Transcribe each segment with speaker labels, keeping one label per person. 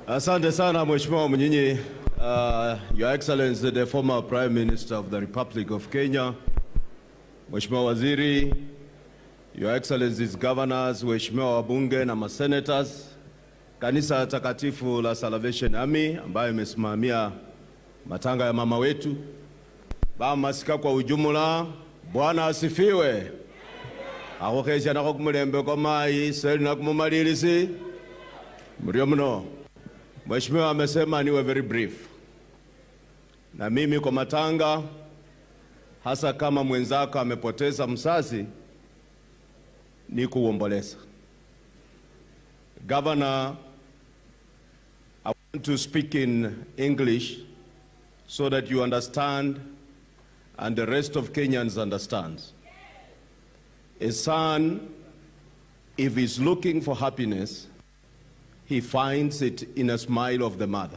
Speaker 1: Asante sana Mheshimiwa Mnyinyi. Uh, Your Excellency the former Prime Minister of the Republic of Kenya, Mheshimiwa Waziri, Your Excellencies governors, waheshimiwa wabunge na masenators, kanisa takatifu la Salvation Army ambayo imesimamia matanga ya mama wetu, bamasika kwa ujumla, Bwana asifiwe. akhukhesia nakho kumulembe kwa mayi seli na kumumalilisi mrio mno. Mheshimiwa amesema niwe very brief, na mimi kwa matanga, hasa kama mwenzako amepoteza mzazi, ni kuomboleza. Governor, I want to speak in English so that you understand and the rest of Kenyans understands. A son, if he's looking for happiness, he finds it in a smile of the mother.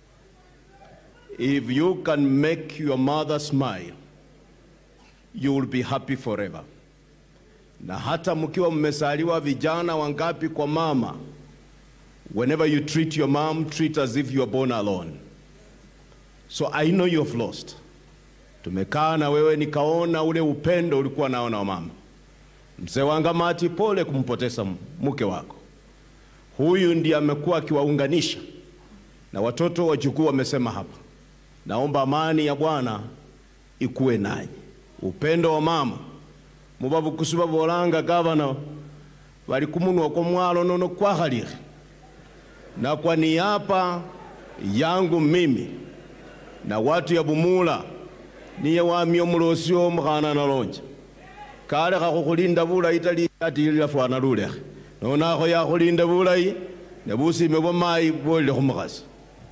Speaker 1: If you can make your mother smile, you will be happy forever. Na hata mkiwa mmesaliwa vijana wangapi kwa mama, whenever you treat your mom, treat as if you are born alone. So I know you have lost. Tumekaa na wewe nikaona ule upendo ulikuwa nao na mama. Mzee Wangamati, pole kumpoteza mke wako. Huyu ndiye amekuwa akiwaunganisha na watoto wajukuu wamesema hapa. Naomba amani ya Bwana ikuwe nanyi, upendo wa mama mubabukusi babolanga gavana bali kumunwa kwa mwalo nono kwakhalile na kwa niaba yangu mimi na watu ya Bumula niye wamya omulosi omukhana nalonja kalekha khukhulinda bulayi tali atilila fwana lulekhe nonakho yakhulinda bulayi ne busime bwa mayi bwolile khumukhasi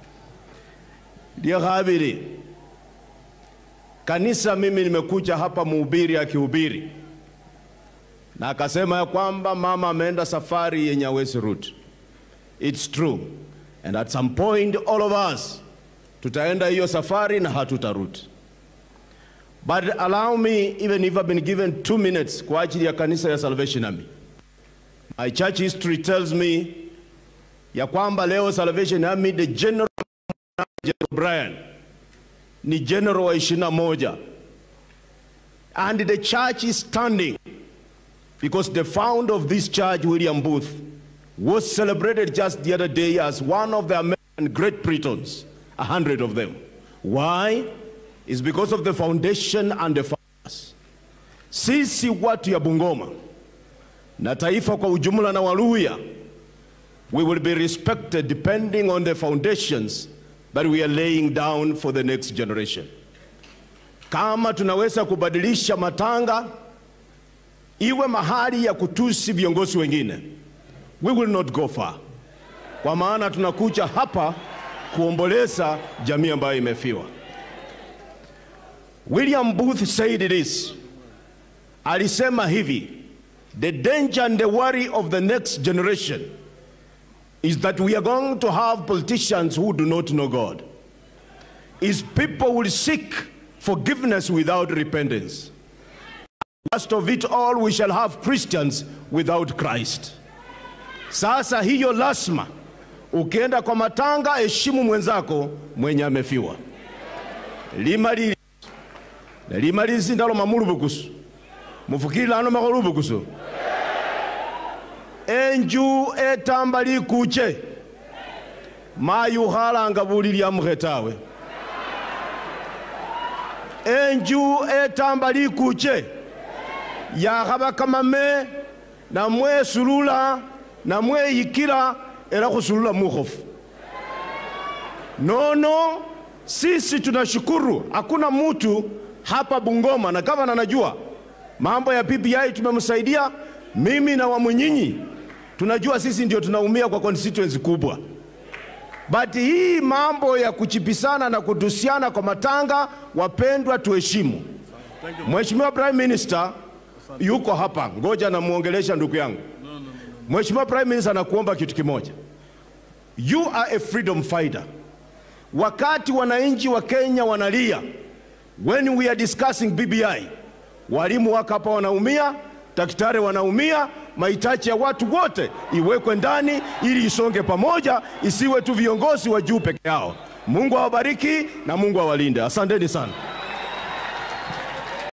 Speaker 1: lyekhabili kanisa mimi nimekuja hapa muhubiri akihubiri na akasema ya kwamba mama ameenda safari yenye hawezi rudi. It's true and at some point all of us tutaenda hiyo safari na hatutarudi. But allow me even if I've been given two minutes kwa ajili ya kanisa ya Salvation Army. My church history tells me ya kwamba leo Salvation Army the general General Brian ni general wa ishirini na moja and the church is standing because the founder of this church William Booth was celebrated just the other day as one of the American great Britons, a hundred of them. Why? It's because of the foundation and the founders. Sisi watu ya Bungoma na taifa kwa ujumla na Waluhya, we will be respected depending on the foundations that we are laying down for the next generation. Kama tunaweza kubadilisha matanga iwe mahali ya kutusi viongozi wengine, we will not go far, kwa maana tunakuja hapa kuomboleza jamii ambayo imefiwa. William Booth said this, alisema hivi, the danger and the worry of the next generation is that we are going to have politicians who do not know God. Is people will seek forgiveness without repentance. Last of it all, we shall have Christians without Christ. Sasa hiyo lazima, ukienda kwa matanga, heshimu mwenzako mwenye amefiwa. Limali limalizi ndalo mamulubukusu mufukile ano makholubukusu enju etamba likuche mayukhalanga buli lyamukhe tawe enju etamba likuche yakhaba kamame namwesulula namweyikila era khusulula mukhofu nono sisi tunashukuru hakuna mtu hapa Bungoma na gavana najua mambo ya BBI tumemsaidia mimi na Wamunyinyi tunajua sisi ndio tunaumia kwa constituency kubwa, but hii mambo ya kuchipisana na kutusiana kwa matanga, wapendwa, tuheshimu. Mheshimiwa Prime Minister yuko hapa, ngoja namuongelesha ndugu yangu. Mheshimiwa Prime Minister, nakuomba kitu kimoja, you are a freedom fighter. Wakati wananchi wa Kenya wanalia, when we are discussing BBI, walimu wako hapa wanaumia, daktari wanaumia, mahitaji ya watu wote iwekwe ndani ili isonge pamoja, isiwe tu viongozi wa juu peke yao. Mungu awabariki na Mungu awalinde. Asanteni sana.